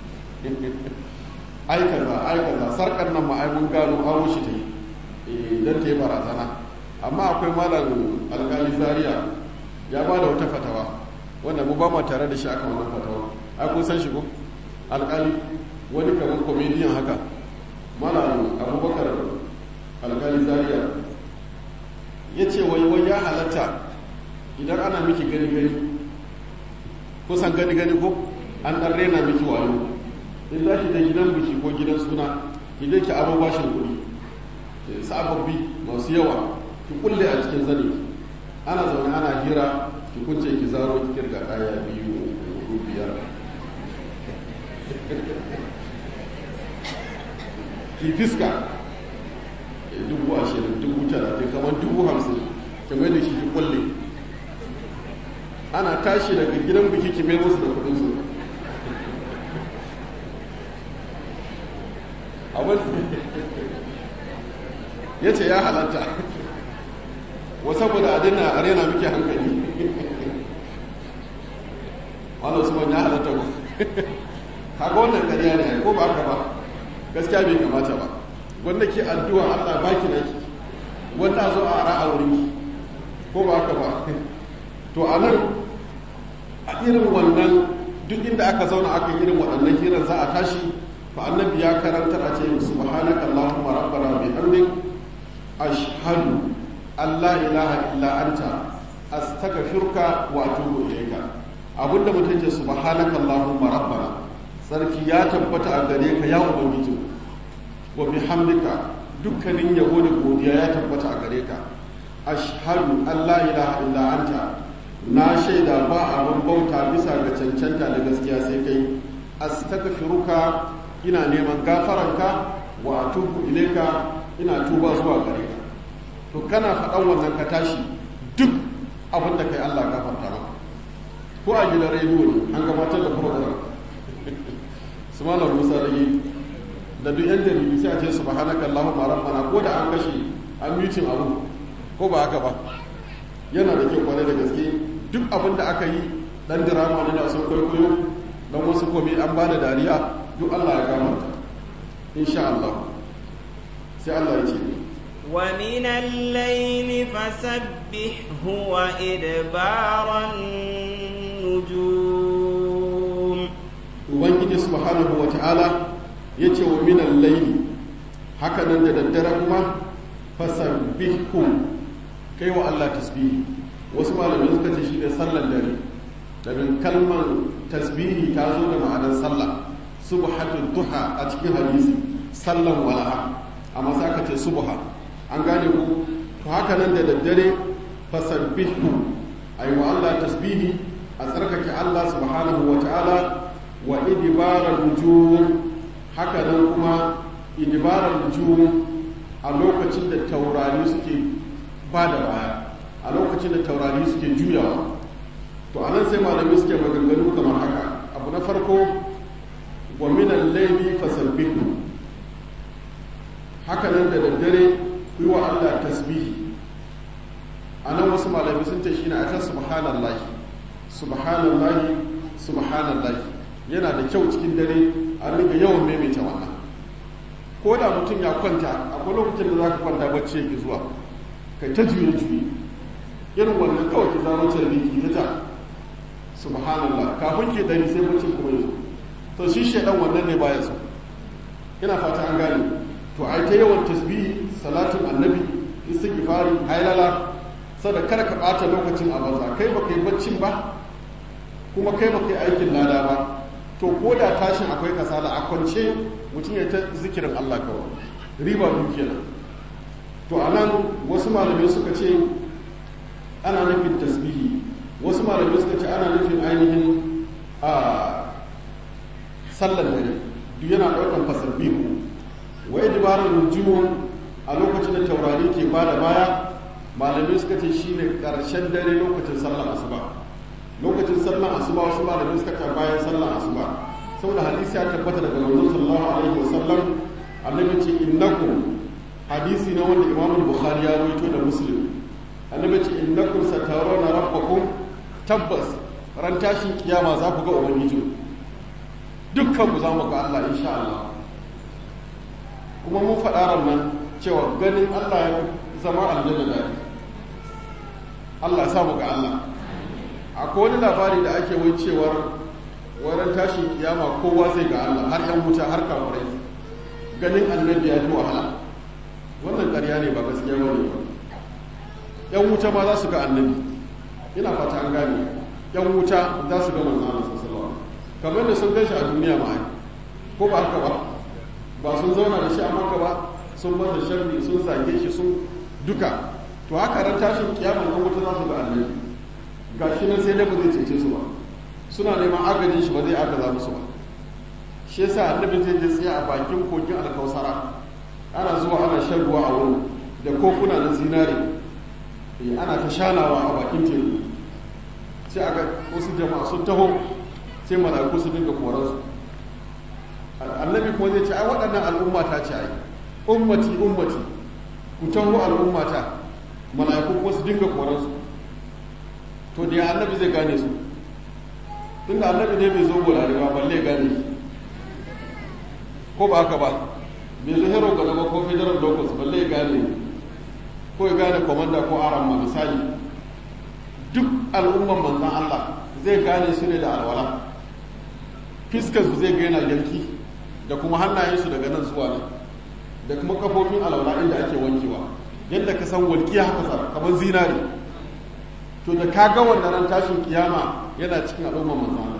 ai kaza ai kaza sarkar nan ma ai mun gano aro shi ta yi dan ta yi barazana amma akwai malam alkali zaria ya ba da wata fatawa wanda mu ba mu tare da shi aka wannan fatawa ai kun san shi ko alkali wani kamar comedian haka malam abubakar alkali zaria ya ce wai wai ya halatta idan ana miki gani gani kusan gani gani ko an dan rena miki wayo in za ki da gidan biki ko gidan suna ki je ki aro bashin kuɗi sababbi masu yawa ki kulle a cikin zane ana zaune ana hira ki kunce ki zaro ki kirga ɗaya biyu uku biyar ki fiska dubu ashirin dubu talatin kamar dubu hamsin ki mai da shi ki kulle ana tashi daga gidan biki ki mai musu da kudin su abin ya ce ya halatta wa saboda a dina a rena muke hankali wanda su ya halatta ba haka wannan ƙarya ne ko ba haka ba gaskiya bai kamata ba wanda ke addu'a Allah baki naki wanda zo a ra'a wurin ko ba haka ba to a nan a irin wannan duk inda aka zauna aka irin waɗannan hirar za a tashi fa annabi ya karantar a ce subhanaka allahumma rabbana bihamdik ashhadu an la ilaha illa anta astaghfiruka wa atubu ilayka abinda mutum ce subhanaka allahumma rabbana sarki ya tabbata a gare ka ya ubangiji wa bihamdika dukkanin yabo da godiya ya tabbata a gare ka ashhadu an la ilaha illa anta na shaida ba abin bauta bisa ga cancanta da gaskiya sai kai astaghfiruka ina neman gafaranka wa atubu ilaika ina tuba zuwa gare ka to kana faɗan wannan ka tashi duk abin da kai Allah gafarta maka ko a gidan rediyo ne an gabatar da program su malam musa rage da duk yan jaridu sai a ce subhanaka allahumma rabbana ko da an kashe an mutin abu ko ba haka ba yana da kyau kwarai da gaske duk abin da aka yi dan dirama ne da sun kwaikwayo dan wasu komai an ba da dariya duk Allah ya gafarta insha Allah sai Allah ya ce ومن الليل فسبحه وإدبار النجوم ubangiji subhanahu wa ta'ala ya ce wa minan laili haka nan da daddare kuma fasabbihu kai wa Allah tasbihi wasu malamai suka ce shi ne sallar dare domin kalmar tasbihi ta zo da ma'anar sallah subhatul duha a cikin hadisi sallan walaha amma sai aka ce subha an gane ku to haka nan da daddare fasabbihu ayi wa Allah tasbihi a tsarkake Allah subhanahu wa ta'ala wa idibarar nujum haka nan kuma idibarar nujum a lokacin da taurari suke ba da baya a lokacin da taurari suke juyawa to anan sai malami suke maganganu kamar haka abu na farko wa minan laili fasabbihu haka nan da daddare yi wa Allah tasbihi a nan wasu malami sun ce shine akan subhanallahi subhanallahi subhanallahi yana da kyau cikin dare a riga yawan maimaita wannan ko da mutum ya kwanta akwai lokacin da za ka kwanta bacci yake zuwa kai ta juye juye irin wannan kawai ki zama carbi ki ta ta subhanallah kafin ke dari sai bacci kuma yanzu to shi shaidan wannan ne baya so ina fata an gane to ai ta yawan tasbihi salatin annabi istighfari hailala sada kada ka bata lokacin a banza kai baka yi baccin ba kuma kai baka yi aikin lada ba to ko da tashin akwai kasala a kwance mutum ya ta zikirin Allah kawai riba biyu kenan to a nan wasu malamai suka ce ana nufin tasbihi wasu malamai suka ce ana nufin ainihin a sallar dare duk yana ɗaukar fasabbihu wa idbarar nujumun a lokacin da taurari ke ba da baya malamai suka ce shine ƙarshen dare lokacin sallar asuba lokacin sallar asuba wasu malamai suka ce bayan sallar asuba saboda hadisi ya tabbata daga manzon sallallahu alaihi wasallam annabi ce innakum hadisi na wanda imam bukhari ya rawaito da muslim annabi ce innakum satarawna rabbakum tabbas ran tashin kiyama za ku ga ubangiji dukkan ku za mu ga Allah insha Allah kuma mun faɗa ran nan cewa ganin Allah ya zama aljanna da Allah ya samu ga Allah akwai wani labari da ake wai cewar wurin tashin kiyama kowa zai ga Allah har yan wuta har kafirai ganin annabi ya fi wahala wannan ƙarya ne ba gaskiya ba ne yan wuta ma za su ga annabi ina fata an gane yan wuta za su ga manzon Allah sallallahu kamar da sun gashi a duniya ma ai ko ba haka ba ba sun zauna da shi a maka ba sun masa sharri sun zage shi sun duka to haka ran tashin kiyama yan wuta za su ga annabi gashi nan sai dai ba zai cece su ba suna neman agajin shi ba zai agaza musu ba shi yasa annabi zai je tsaye a bakin kogin alkausara ana zuwa ana shan ruwa a wurin da kokuna na zinare ana ta shanawa a bakin teku sai aga wasu jama'a sun taho sai mala'iku su dinga koransu annabi kuma zai ce ai waɗannan al'umma ta ce ai ummati ummati ku taho al'ummata mala'iku kuma su dinga koransu to da ya annabi zai gane su tunda annabi ne bai zo bolari ba balle gane shi ko ba haka ba bai zo hero ga ba ko federal locus balle gane ko ya gane komanda ko aran ma misali duk al'umman manzan Allah zai gane su ne da alwala fiskar su zai ga yana yanki da kuma hannayensu daga nan zuwa nan da kuma kafofin alaula inda ake wankewa yadda ka san walƙiya haka kamar zinari to da ka ga wannan ran tashin kiyama yana cikin al'ummar manzo Allah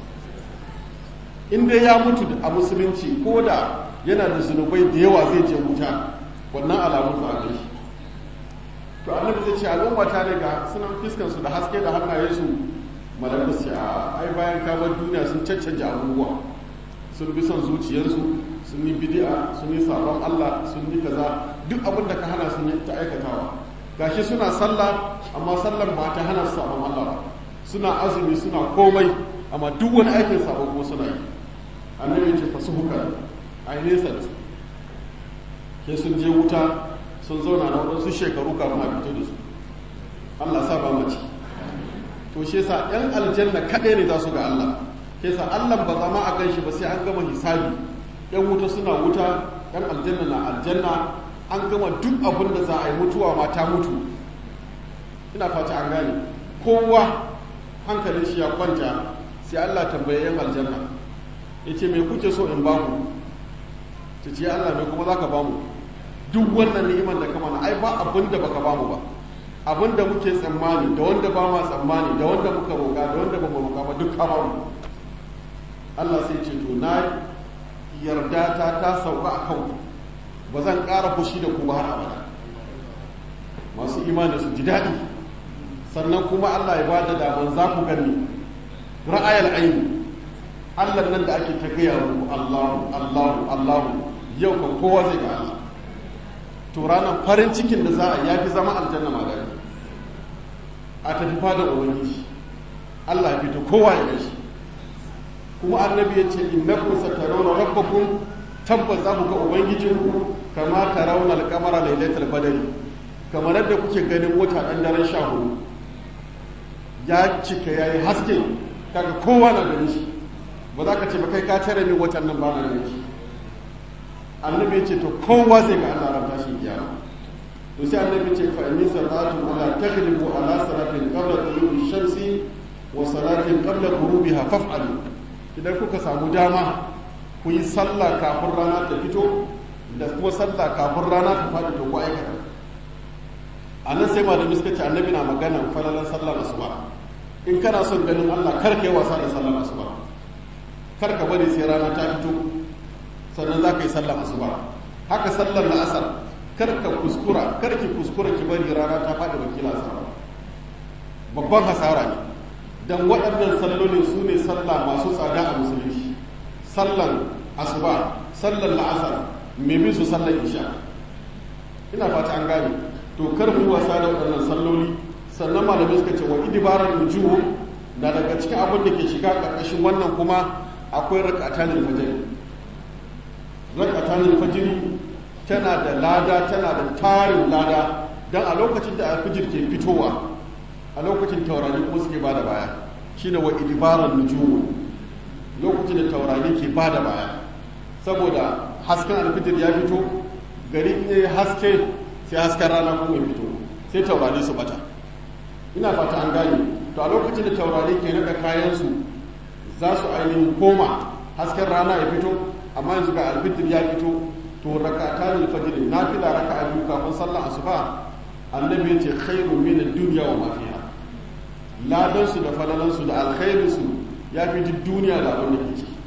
in dai ya mutu a musulunci ko da yana da zunubai da yawa zai je wuta wannan alamun ba a shi to annabi zai ce al'umma ta daga sunan fiskan su da haske da hannaye su malaku su a ai bayan kamar duniya sun caccanja abubuwa sun bi son zuciyarsu sun yi bid'a sun yi sabon Allah sun yi kaza duk abin da ka hana sun ta aikatawa gashi suna sallah amma sallan ba ta hana su sabon Allah ba suna azumi suna komai amma duk wani aikin sabon kuma suna yi annabi ce fasu hukar a yi nesa da su ke sun je wuta sun zauna na waɗansu shekaru kafin a fito da su Allah sa ba mace to shi yasa yan aljanna kaɗai ne za su ga Allah ke sa Allah ba zama a gan shi ba sai an gama hisabi yan wuta suna wuta yan aljanna na aljanna an gama duk abin da za a yi mutuwa ma ta mutu ina fata an gane kowa hankalin shi ya kwanta sai Allah tambaye yan aljanna ya ce me kuke so in bamu ta ce Allah me kuma za ka bamu duk wannan ni'imar da kama na ai ba abin da baka bamu ba abin da muke tsammani da wanda ba ma tsammani da wanda muka roƙa da wanda ba mu roƙa ba duk ka bamu Allah sai ce to na yarda ta ta sauka a kanku ba zan ƙara fushi da ku ba har abada masu imani su ji daɗi sannan kuma Allah ya ba da daman za ku gani ra'ayal aini Allah nan da ake ta gaya muku Allahu Allahu Allahu yau kan kowa zai ga Allah to ranar farin cikin da za a yafi zama aljanna ma gani a tafi fadar ubangiji Allah ya fito kowa ya gashi kuma annabi ya ce innakum satarawna rabbakum tabbas za ku ga ubangijinku kama tarawna al-qamara lailatul badri kamar yadda kuke ganin wata dan daren sha hudu ya cika yayi haske kaga kowa na ganin shi ba za ka ce ba kai ka tare min watan nan ba na ganin shi annabi ya ce to kowa zai ga Allah ran tashin kiyama to sai annabi ya ce fa in salatu ala taghlibu ala salatin qabla tulu'i shamsi wa salatin qabla ghurubiha faf'alu idan kuka samu dama ku yi sallah kafin rana ta fito da kuma sallah kafin rana ta faɗi to ku aikata a nan sai malami suka ce annabi na magana falalan sallar asuba in kana son ganin Allah kar ka yi wasa da sallar asuba kar ka bari sai rana ta fito sannan za ka yi sallar asuba haka sallar la'asar kar ka kuskura kar ki kuskura ki bari rana ta faɗi wakila asara babban hasara ne dan waɗannan sallolin su ne sallah masu tsada a musulunci sallan asuba sallan la'asar mai bin su sallan isha ina fata an gane to kar mu wasa da waɗannan salloli sannan malamai suka ce wa idibarar nujuhu na daga cikin abin da ke shiga ƙarƙashin wannan kuma akwai rakatanin fajiri rakatanin fajiri tana da lada tana da tarin lada don a lokacin da alfijir ke fitowa a lokacin taurari kuma suke bada baya shine wa idibarar nujuhu lokacin da taurari ke bada baya saboda hasken alfijir ya fito gari ne haske sai hasken rana kuma ya fito sai taurari su bata ina fata an gane to a lokacin da taurari ke naɗa kayansu za su ainihin koma hasken rana ya fito amma yanzu ga alfitir ya fito to rakata ne fajr na fila raka a biyu kafin sallar asuba annabi ya ce khairu min ad-dunya wa ma fiha ladan su da falalan su da alkhairin su ya fi duk duniya da abin da ke ciki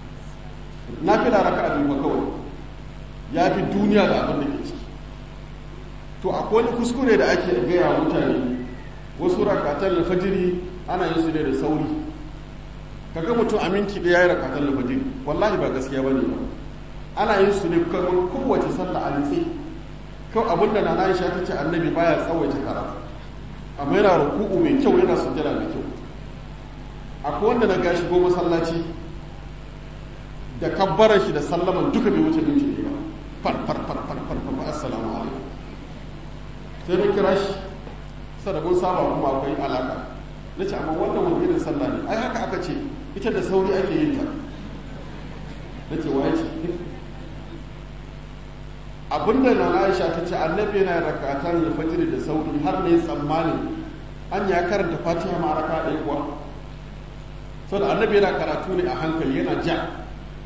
na fila raka a biyu kawai ya fi duniya da abin da ke ciki to akwai wani kuskure da ake gaya mutane wasu rakatan alfajiri ana yin su ne da sauri kaga mutum aminci da yayi rakatan alfajiri wallahi ba gaskiya bane ba ana yin su ne kamar kowace sallah a nitsi kawai abinda na Aisha ta ce annabi baya tsawaita karatu amma yana ruku'u mai kyau yana sujjada mai kyau akwai wanda na gashi goma masallaci da kabbaran shi da sallaman duka bai wuce minti ne ba far far far far far far assalamu alaikum sai na kira shi sadabun saba kuma akwai alaka na ce amma wannan wani irin sallah ne ai haka aka ce ita da sauri ake yin ta na ce waye ce abinda na aisha ta ce annabi yana rakatan da fajiri da sauri har ne tsammanin an ya karanta fatiha ma raka ɗaya kuwa saboda annabi yana karatu ne a hankali yana ja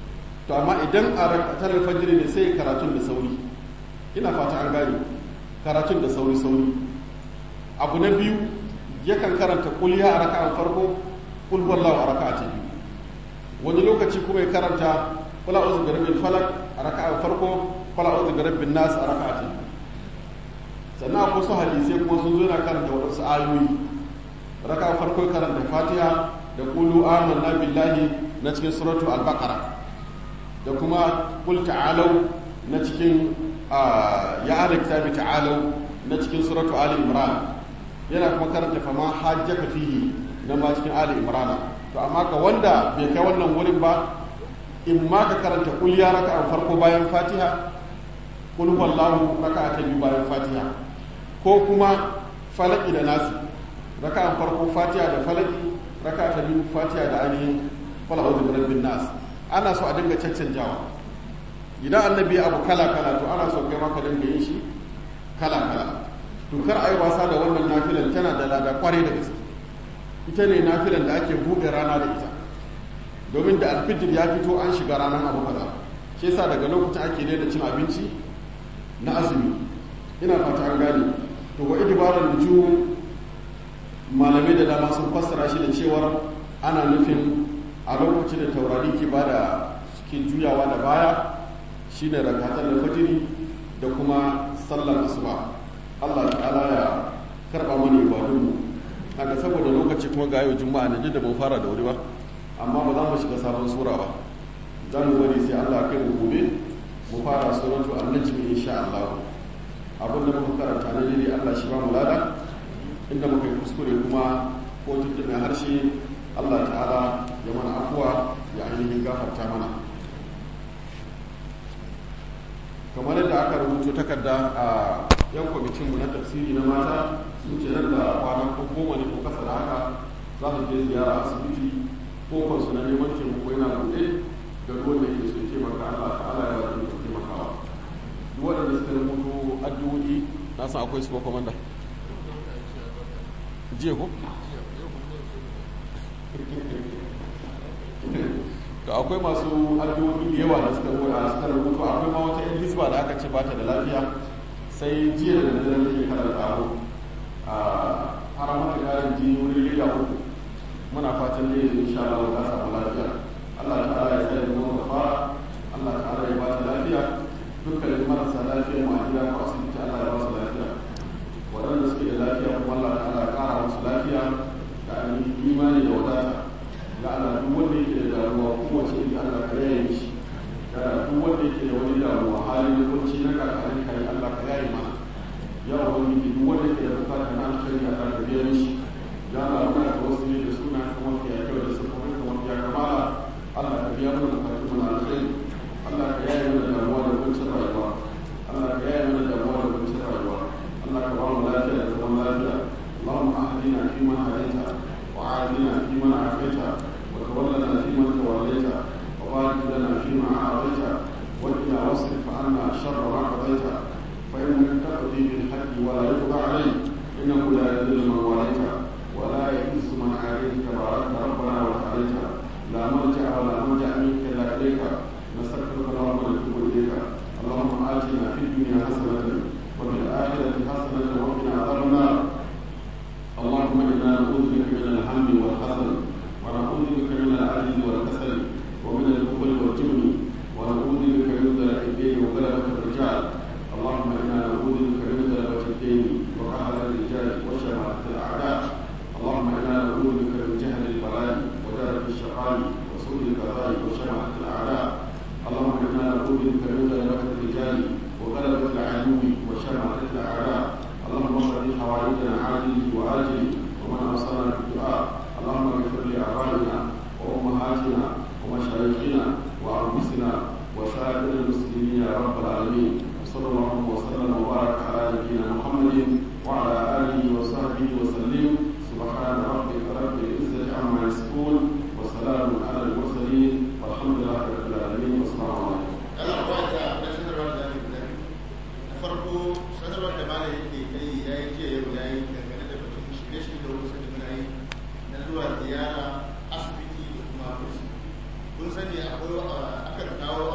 to amma idan a rakatar fajiri ne sai karatun da sauri ina fata an gane karatun da sauri sauri abu na biyu yakan karanta kulya a raka'an farko kul wallahu a raka'a ta biyu wani lokaci kuma ya karanta kula uzu bi rabbil falak a raka'an farko kula uzu bi rabbin nas a raka'a ta biyu sannan akwai su hadisai kuma sun zo yana karanta waɗansu ayoyi raka'an farko ya karanta fatiha da qulu amanna billahi na cikin suratu al-baqara da kuma kul ta'alau na cikin ya ala kitabi ta'alau na cikin suratu ali imran yana kuma karanta fama hajjaka fihi na ma cikin ali imran to amma ga wanda bai kai wannan wurin ba in ma ka karanta kul ya raka farko bayan fatiha kul wallahu raka ta biyu bayan fatiha ko kuma falaki da nasi raka farko fatiha da falaki raka ta biyu fatiha da ainihin qul a'udhu bi rabbin nas ana so a dinga caccanjawa idan annabi abu kala kala to ana so kai ma ka dinga yin shi kala kala to kar ai wasa da wannan nafilan tana da lada kwarai da gaske ita ne nafilan da ake bude rana da ita domin da alfijir ya fito an shiga ranar abu kaza shi yasa daga lokacin ake daina cin abinci na azumi ina fata an gane to wa idbaran nujum malamai da dama sun fassara shi da cewar ana nufin a lokacin da taurari ke bada suke juyawa da baya shine rakatar da fajiri da kuma sallar asuba Allah ta'ala ya karba mana ibadunmu kaga saboda lokaci kuma ga yau juma'a ne da ban fara da wuri ba amma ba za mu shiga sabon sura ba za mu bari sai Allah kai mu gobe mu fara suratu an-najm insha Allah abin da muka karanta na dai Allah shi ba mu lada inda muka yi kuskure kuma ko tuntuɓe harshe Allah ta'ala ya mana afuwa ya ainihin gafarta mana kamar yadda aka rubuto takarda a yan kwamitinmu na tafsiri na mata sun ce nan da kwana ko goma ne ko kasa da haka za su je ziyara asibiti ko kwansu na neman taimako yana buɗe ga ruwan da ke so taimaka Allah ta'ala ya bada ikon taimakawa duk waɗanda suka rubuto addu'o'i na san akwai su ko komanda jiya ko to akwai masu addu'o'i da yawa da suka rubuta suka rubuta akwai ma wata yan hisba da aka ce ba ta da lafiya sai jiya da dare da ke kada taro a har mata karin jini wuri leda uku muna fatan ne insha Allah ta samu lafiya Allah ta'ala ya tsare mu da fara Allah ta'ala ya ba ta lafiya dukkan marasa lafiya mu a gida ko asibiti Allah ya ba su lafiya waɗanda suke da lafiya kuma Allah ta'ala ya ƙara musu lafiya da ainihin imani da wadata ya Allah duk wanda yake da damuwa kowace iri Allah ka yaye mishi ya duk wanda yake da wani damuwa halin da kunci na kakarin kai Allah ka yaye mana ya wani duk wanda yake da bukata na alkhairi Allah ka biya mishi ya Allah muna da wasu ne da suna kamar ya kyau da sufofin kamar ya kamala Allah ka biya mana bukatu mana alkhairi Allah ka yaye mana damuwa da kuncin rayuwa Allah ka yaye mana damuwa da kuncin rayuwa Allah ka ba mu lafiya da zaman lafiya اللهم أهدنا فيمن هديت وعافنا فيمن عافيت وتولنا فيمن توليت وبارك لنا فيما أعطيت وقنا واصرف عنا شر ما قضيت فإنك تقضي بالحق ولا يقضى عليك إنه لا يذل من واليت ولا يئس من عاديت تبارك ربنا وتعاليت لا ملجأ ولا ملجأ منك إلا إليك نستغفرك اللهم ونتوب إليك اللهم آتنا في الدنيا حسنة وفي الآخرة حسنة وقنا عذاب النار اللهم إنا نعوذ بك من الهم والحزن ونعوذ بك من العجز والكسل ومن البخل والجبن ونعوذ بك من ذلك الدين وغلبة الرجال اللهم إنا نعوذ بك من غلبة الدين وقهر الرجال وشماتة الأعداء اللهم إنا نعوذ بك من جهل البلاء ودرك الشقاء وسوء القضاء وشماتة الأعداء اللهم إنا نعوذ بك من غلبة الرجال وغلبة العدو وشماتة الأعداء اللهم اغفر حوائجنا عاجله وآجله ومن أوصانا بالدعاء اللهم اغفر لآبائنا وأمهاتنا ومشايخنا وأنفسنا وسائر المسلمين يا رب العالمين وصلى الله وسلم وبارك على نبينا محمد وعلى آله وصحبه وسلم سبحان ربك رب العزة عما يصفون وسلام على المرسلين والحمد لله رب العالمين والسلام عليكم. farko sanarwar da malam yake kai ya yi jiya yau ya yi dangane da batun shirye-shirye da wasu da muna yi na zuwa ziyara asibiti da kuma kursi kun sani akwai akan kawo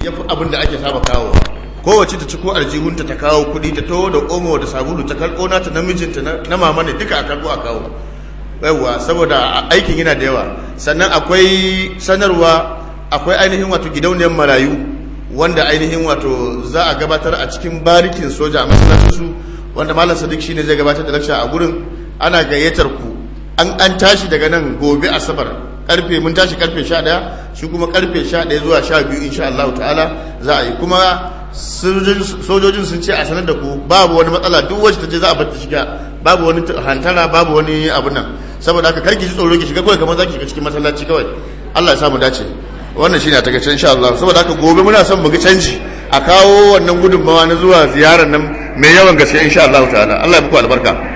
ya fi abin da ake saba kawowa kowace ta ci ko aljihunta ta kawo kuɗi ta taho da omo da sabulu ta karɓo nata namijinta na mama ne duka a karɓo a kawo yawwa saboda aikin yana da yawa sannan akwai sanarwa akwai ainihin wato gidauniyar marayu wanda ainihin wato za a gabatar a cikin barikin soja a masallacinsu wanda malam sadiq shine zai gabatar da lakca a gurin ana gayyatar ku an an tashi daga nan gobe asabar karfe mun tashi karfe 11 shi kuma karfe 11 zuwa 12 insha Allah ta'ala za a yi kuma sojojin sun ce a sanar da ku babu wani matsala duk wacce ta je za a bar ta shiga babu wani hantara babu wani abu nan saboda haka karki ji tsoro ki shiga kawai kamar zaki shiga cikin masallaci kawai Allah ya samu dace wannan shine a takaice insha Allah saboda haka gobe muna son mu ga canji a kawo wannan gudunmawa na zuwa ziyarar nan mai yawan gaske insha Allah ta'ala Allah ya muku albarka